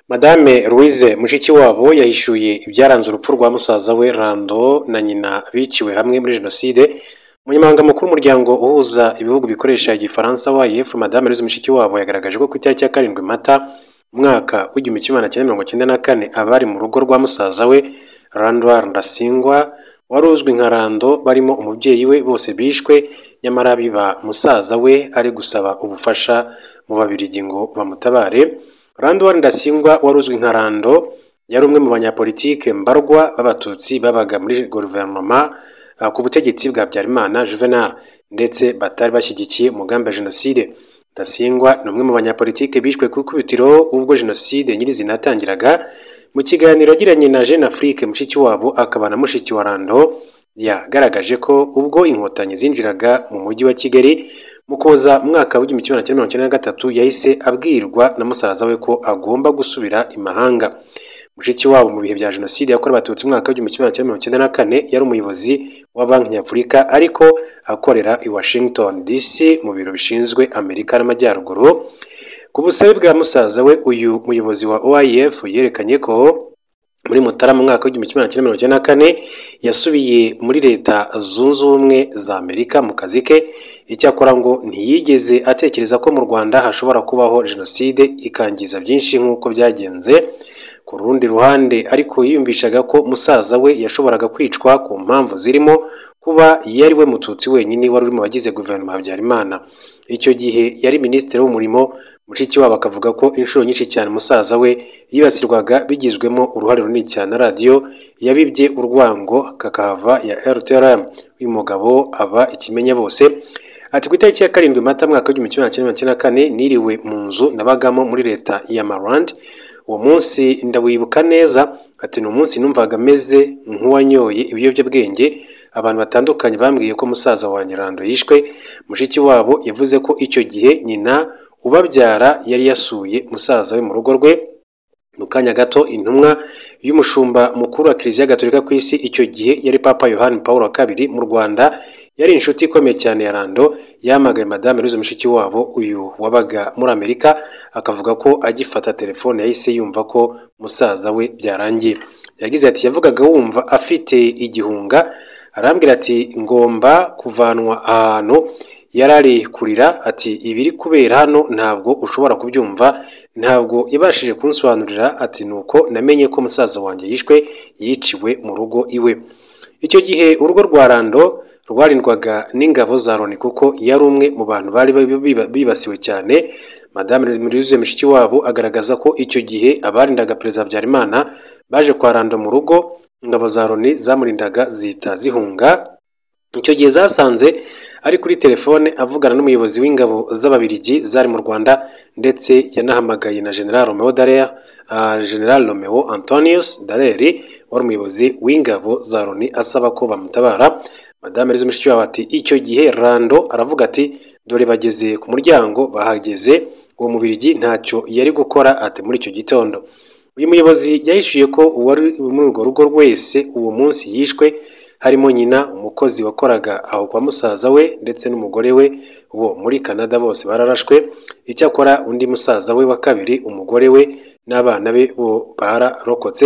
Madame Louise Mushikiwabo yahishuye ibyaranze urupfu rwa musaza we Lando na nyina biciwe hamwe muri Jenoside, Umunyamabanga mukuru w'umuryango uhuza ibihugu bikoresha igifaransa WAEF, Madame Louise Mushikiwabo yagaragaje ko ku itariki ya karindwi Mata umwaka w'igihumbi kimwe magana cyenda mirongo icyenda na kane abari mu rugo rwa musaza we Randwar Ndasingwa wari uzwi nka Lando barimo umubyeyi we bose bishwe, nyamara biba musaza we ari gusaba ubufasha mu Babirigi ngo bamutabare. Randwar Ndasingwa wari uzwi nka Lando yari umwe mu banyapolitike mbarwa b'abatutsi babaga muri guverinoma ku butegetsi bwa Habyarimana Juvenal ndetse batari bashyigikiye umugambi wa Jenoside. Ndasingwa ni umwe mu banyapolitike bishwe ku ikubitiro ubwo Jenoside nyirizina yatangiraga, mu kiganiro yagiranye na Jeune Afrique Mushikiwabo akaba na mushiki wa Lando, yagaragaje ko ubwo Inkotanyi zinjiraga mu mujyi wa Kigali mu Kuza umwaka w'igihumbi kimwe magana cyenda na gatatu yahise abwirwa na musaza we ko agomba gusubira i mahanga. Mushikiwabo mu bihe bya Jenoside yakorewe Abatutsi umwaka w'igihumbi kimwe magana cyenda na kane yari umuyobozi wa Banki Nyafurika ariko akorera i Washington DC mu biro bishinzwe Amerika n'Amajyaruguru. Ku busabe bwa musaza we uyu muyobozi wa OIF yerekanye ko muri Mutarama mu mwaka w'igihumbi kimwe magana cyenda mirongo icyenda na kane yasubiye muri Leta Zunze Ubumwe za Amerika mu kazi ke, icyakora ngo ntiyigeze atekereza ko mu Rwanda hashobora kubaho Jenoside ikangiza byinshi nk'uko byagenze. Ku rundi ruhande ariko yiyumvishaga ko musaza we yashoboraga kwicwa ku mpamvu zirimo kuba yari we mututsi wenyine wari uri mu bagize guverinoma Habyarimana. Icyo gihe yari minisitiri w'umurimo, Mushikiwabo akavuga ko inshuro nyinshi cyane musaza we yibasirwaga bigizwemo uruhare runini cyane na radiyo yabibye urwango kakahava ya RTRM. Uyu mugabo aba ikimenya bose. Ati ku itariki ya karindwi Mata mwaka w'igihumbi kimwe magana cyenda mirongo icyenda na kane niriwe mu nzu nabagamo muri leta ya Maryland, uwo munsi ndawibuka neza. Ati ni umunsi numvaga ameze nk'uwanyoye ibiyobyabwenge, abantu batandukanye bambwiye ko musaza wanjye Lando yishwe. Mushiki wabo yavuze ko icyo gihe nyina ubabyara yari yasuye musaza we mu rugo rwe, mu kanya gato intumwa y'umushumba mukuru wa kiliziya gatolika ku isi icyo gihe yari papa yohani paul wa kabiri mu rwanda yari inshuti ikomeye cyane ya rando yamagaye madame louise mushikiwabo uyu wabaga muri amerika akavuga ko agifata telefone yahise yumva ko musaza we byarangiye yagize ati yavugaga wumva afite igihunga arambwira ati ngomba kuvanwa ahantu yarari kurira ati ibiri kubera hano ntabwo ushobora kubyumva ntabwo yabashije kunsobanurira ati nuko namenye ko musaza wanjye yishwe yiciwe mu rugo iwe icyo gihe urugo rwa rando rwarindwaga n'ingabo za Loni kuko yari umwe mu bantu bari bibasiwe cyane madame louise mushikiwabo agaragaza ko icyo gihe abarindaga perezida habyarimana baje kwa rando mu rugo ingabo za Loni zamurindaga zihita zihunga icyo gihe zasanze ari kuri telefone avugana n'umuyobozi w'ingabo z'ababirigi zari mu Rwanda ndetse yanahamagaye na General Romeo Dallaire uh, General Romeo Antonius Dallaire wari umuyobozi w'ingabo za Loni asaba ko bamutabara Madame Louise Mushikiwabo ati icyo gihe Rando aravuga ati dore bageze ku muryango bahageze uwo mubirigi ntacyo yari gukora ati muri icyo gitondo uyu muyobozi yahishuye ko uwari muri urwo rugo wese uwo munsi yishwe harimo nyina umukozi wakoraga aho kwa musaza we ndetse n'umugore we bo muri Canada bose bararashwe icyakora undi musaza we wa kabiri umugore we n'abana be bo bararokotse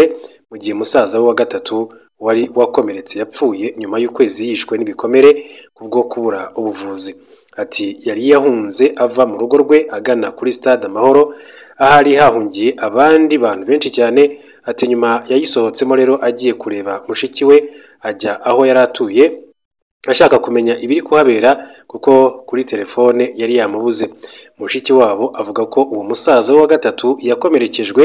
mu gihe musaza we wa gatatu wari wakomeretse yapfuye nyuma y'ukwezi yishwe n'ibikomere kubwo kubura ubuvuzi ati yari yahunze ava mu rugo rwe agana kuri stade amahoro ahari hahungiye abandi bantu benshi cyane ati nyuma yayisohotsemo rero agiye kureba mushiki we ajya aho yari atuye ashaka kumenya ibiri kuhabera kuko kuri telefone yari yamubuze mushiki wabo avuga ko uwo musaza wa gatatu yakomerekejwe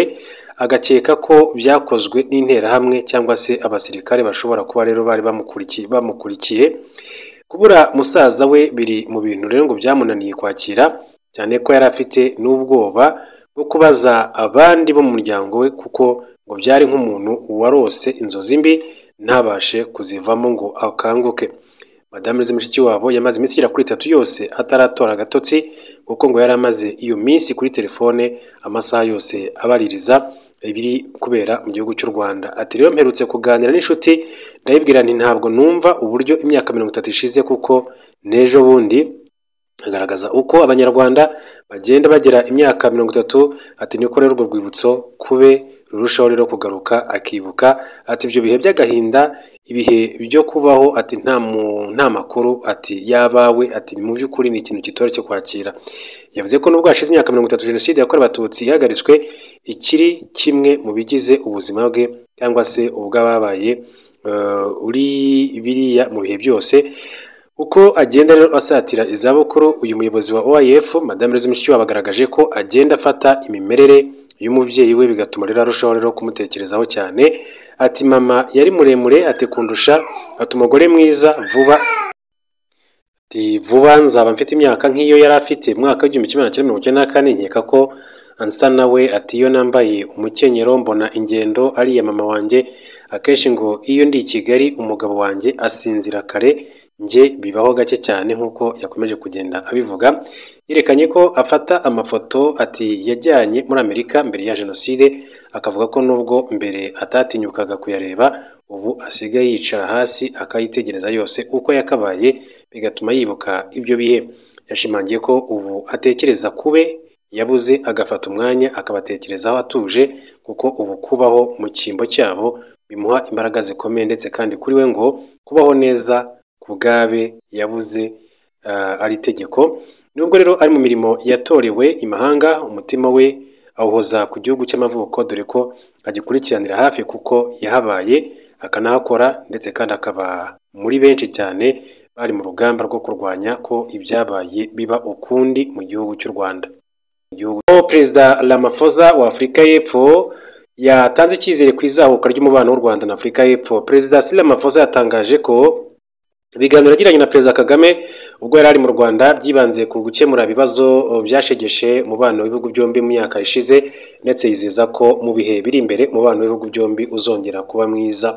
agakeka ko byakozwe n'interahamwe cyangwa se abasirikare bashobora kuba rero bari bamukurikiye bamukurikiye kubura musaza we biri mu bintu rero ngo byamunaniye kwakira cyane ko yari afite n'ubwoba bwo kubaza abandi bo mu muryango we kuko ngo byari nk'umuntu warose inzozi mbi ntabashe kuzivamo ngo akanguke Madame Louise Mushikiwabo yamaze iminsi igera kuri itatu yose ataratora agatotsi kuko ngo yari amaze iyo minsi kuri telefone amasaha yose abaririza ibiri kubera mu gihugu cy'u Rwanda ati rero mperutse kuganira n'inshuti ndayibwira nti ntabwo numva uburyo imyaka mirongo itatu ishize kuko n'ejo bundi agaragaza uko abanyarwanda bagenda bagera imyaka mirongo itatu ati niko rero urwo rwibutso kube rurushaho rero kugaruka akibuka ati ibyo bihe by'agahinda ibihe byo kubaho ati nta mu- nta makuru ati yabawe ati mu by'ukuri ni ikintu kitoroshye cyo kwakira yavuze ko nubwo hashize imyaka mirongo itatu jenoside yakorewe abatutsi ihagaritswe ikiri kimwe mu bigize ubuzima bwe cyangwa se ubw'ababaye eh, uri biriya mu bihe byose uko agenda rero asatira izabukuru uyu muyobozi wa OIF Madame Rose Mushikiwabo agaragaje ko agenda afata imimerere y'umubyeyi we bigatuma rero arushaho rero kumutekerezaho cyane ati mama yari muremure ati kundusha ati umugore mwiza vuba ati vuba nzaba mfite imyaka nk'iyo yari afite mu mwaka w'igihumbi kimwe magana cyenda mirongo icyenda na kane nkeka ko ansa nawe ati iyo nambaye umukenyero mbona ingendo ariya mama wanjye akenshi ngo iyo ndi i Kigali umugabo wanjye asinzira kare njye bibaho gake cyane nk'uko yakomeje kugenda abivuga yerekanye ko afata amafoto ati yajyanye muri Amerika mbere ya jenoside akavuga ko nubwo mbere atatinyukaga kuyareba ubu asigaye yicara hasi akayitegereza yose uko yakabaye bigatuma yibuka ibyo bihe yashimangiye ko ubu atekereza kube yabuze agafata umwanya akabatekerezaho atuje kuko ubu kubaho mu cyimbo cyabo bimuha imbaraga zikomeye ndetse kandi kuri we ngo kubaho neza ku bwabe yabuze ah, ari itegeko nubwo rero ari mu mirimo yatorewe imahanga umutima we awuhoza ku gihugu cy'amavuko dore ko agikurikiranira hafi kuko yahabaye akanahakora ndetse kandi akaba muri benshi cyane bari mu rugamba rwo kurwanya ko ibyabaye biba ukundi mu gihugu cy'u Rwanda gihugu aho perezida Ramaphosa wa Afurika y'Epfo yatanze icyizere ku izamuka ry'umubano w'u Rwanda na Afurika y'Epfo perezida Cyril Ramaphosa yatangaje ko ibiganiro yagiranye na perezida Kagame ubwo yari ari mu Rwanda byibanze ku gukemura ibibazo eh, byashegeshe umubano w'ibihugu byombi mu myaka ishize ndetse yizeza ko mu bihe biri imbere umubano w'ibihugu byombi uzongera kuba mwiza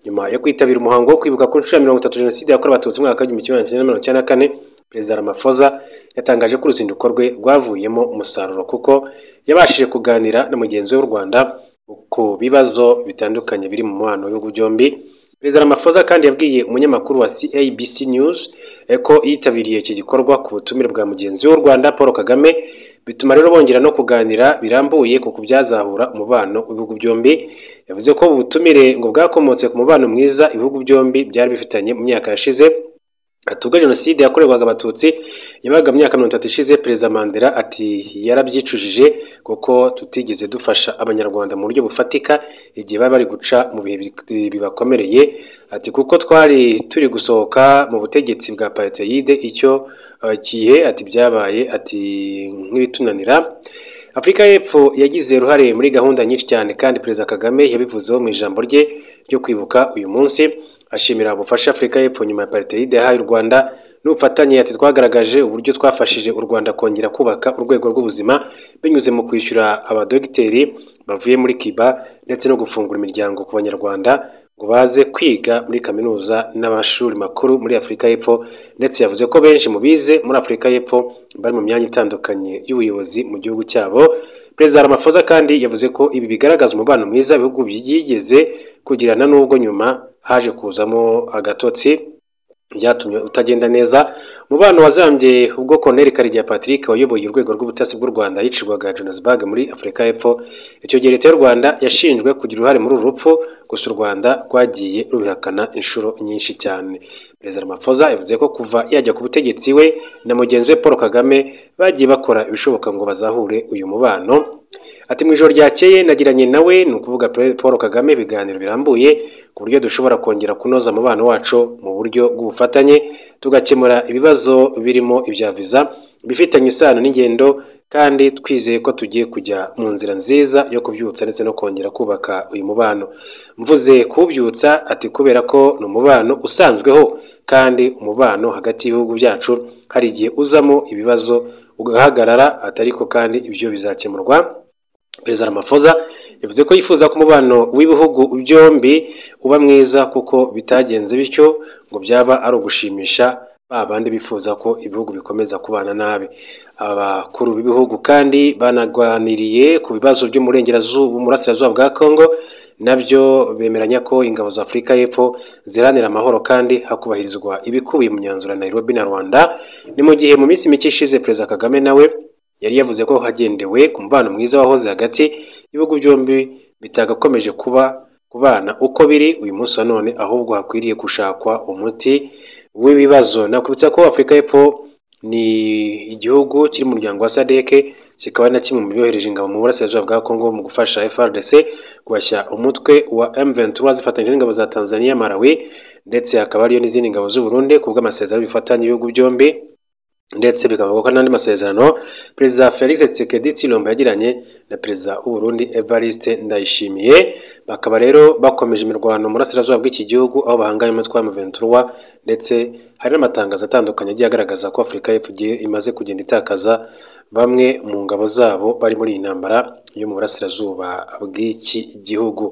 nyuma yo kwitabira umuhango wo kwibuka ku nshuro ya mirongo itatu jenoside yakorewe abatutsi mu mwaka w'igihumbi kimwe magana cyenda mirongo icyenda na kane perezida Ramaphosa yatangaje ko uruzinduko rwe rwavuyemo umusaruro kuko yabashije kuganira na mugenzi we w'u Rwanda ku bibazo bitandukanye biri mu mubano w'ibihugu byombi perezida Ramaphosa kandi yabwiye umunyamakuru wa CABC News eh, ko yitabiriye iki gikorwa ku butumire bwa mugenzi we w'u Rwanda Paul Kagame bituma rero bongera no kuganira birambuye ku kubyazahura umubano w'ibihugu byombi yavuze ko ubu butumire ngo bwakomotse ku mubano mwiza ibihugu byombi byari bifitanye mu myaka yashize atubwo jenoside yakorerwaga abatutsi yabaga mu myaka mirongo itatu ishize perezida mandela ati yarabyicujije kuko tutigeze dufasha abanyarwanda mu buryo bufatika igihe bari bari guca mu bihe bi- bibakomereye ati kuko twari turi gusohoka mu butegetsi bwa apartheid icyo eh, gihe ati byabaye ati nk'ibitunanira afurika y'epfo yagize uruhare muri gahunda nyinshi cyane kandi perezida kagame yabivuzeho mu ijambo rye ryo kwibuka uyu munsi ashimira ubufasha Afurika y'Epfo nyuma ya Apartheid yahaye u Rwanda n'ubufatanye ati twagaragaje uburyo twafashije u Rwanda kongera kubaka urwego rw'ubuzima binyuze mu kwishyura abadogiteri bavuye muri Cuba ndetse no gufungura imiryango ku banyarwanda ngo baze kwiga muri kaminuza n'amashuri makuru muri Afurika y'Epfo ndetse yavuze ko benshi mu bize muri Afurika y'Epfo bari mu myanya itandukanye y'ubuyobozi mu gihugu cyabo Perezida Ramaphosa kandi yavuze ko ibi bigaragaza umubano mwiza ibihugu byigeze kugirana n'ubwo nyuma haje kuzamo agatotsi byatumye utagenda neza umubano wazambye ubwo Colonel Karegeya Patrick wayoboye urwego rw'ubutasi bw'u Rwanda yicirwaga Johannesburg muri Afurika y'Epfo icyo gihe leta y'u Rwanda yashinjwe kugira uruhare muri uru rupfu gusa u Rwanda rwagiye rubihakana inshuro nyinshi cyane Perezida Ramaphosa yavuze ko kuva yajya ku butegetsi we na mugenzi we Paul Kagame bagiye bakora ibishoboka ngo bazahure uyu mubano Ati mu ijoro ryakeye nagiranye nawe ni ukuvuga Pe- Paul Kagame ibiganiro birambuye ku buryo dushobora kongera kunoza umubano wacu mu buryo bw'ubufatanye tugakemura ibibazo birimo ibya viza bifitanye isano n'ingendo kandi twizeye ko tugiye kujya mu nzira nziza yo kubyutsa ndetse no kongera kubaka uyu mubano mvuze kuwubyutsa ati kubera ko ni umubano usanzweho kandi umubano hagati y'ibihugu byacu hari igihe uzamo ibibazo ugahagarara atariko kandi ibyo bizakemurwa Perezida Ramaphosa yavuze ko yifuza ko umubano w'ibihugu byombi uba mwiza kuko bitagenze bityo ngo byaba ari ugushimisha ba bandi bifuza ko ibihugu bikomeza kubana nabi. Abakuru b'ibihugu kandi banaganiriye ku bibazo byo mu burengerazuba umurasirazuba bwa Congo nabyo bemeranya ko ingabo za afurika y'epfo ziranira amahoro kandi hakubahirizwa ibikubiye mu myanzuro ya Nairobi na rwanda ni mu gihe mu minsi mike ishize perezida kagame nawe yari yavuze ko hagendewe ku mubano mwiza wahoze hagati y'ibihugu byombi bitagakomeje kuba kubana uko biri uyu munsi wa none ahubwo hakwiriye gushakwa umuti w'ibibazo nakubitsa ko afurika y'epfo ni igihugu kiri mu muryango wa sadeke kikaba ari na kimwe mu byohereje ingabo mu burasirazuba bwa kongo mu gufasha frdc guhashya umutwe wa m23 zifatanyije n'ingabo za tanzania malawi ndetse hakaba hariyo n'izindi ngabo z'uburundi ku bw'amasezerano bifatanya ibihugu byombi ndetse bikavuga ko n'andi masezerano perezida felix tshisekedi tshilombo yagiranye na perezida w'uburundi evariste ndayishimiye bakaba rero bakomeje imirwano mu burasirazuba bw'iki gihugu aho bahanganye umutwe wa muventura ndetse hari n'amatangazo atandukanye agiye agaragaza ko afurika y'epfo imaze kugenda itakaza bamwe mu ngabo zabo bari muri iyi ntambara yo mu burasirazuba bw'iki gihugu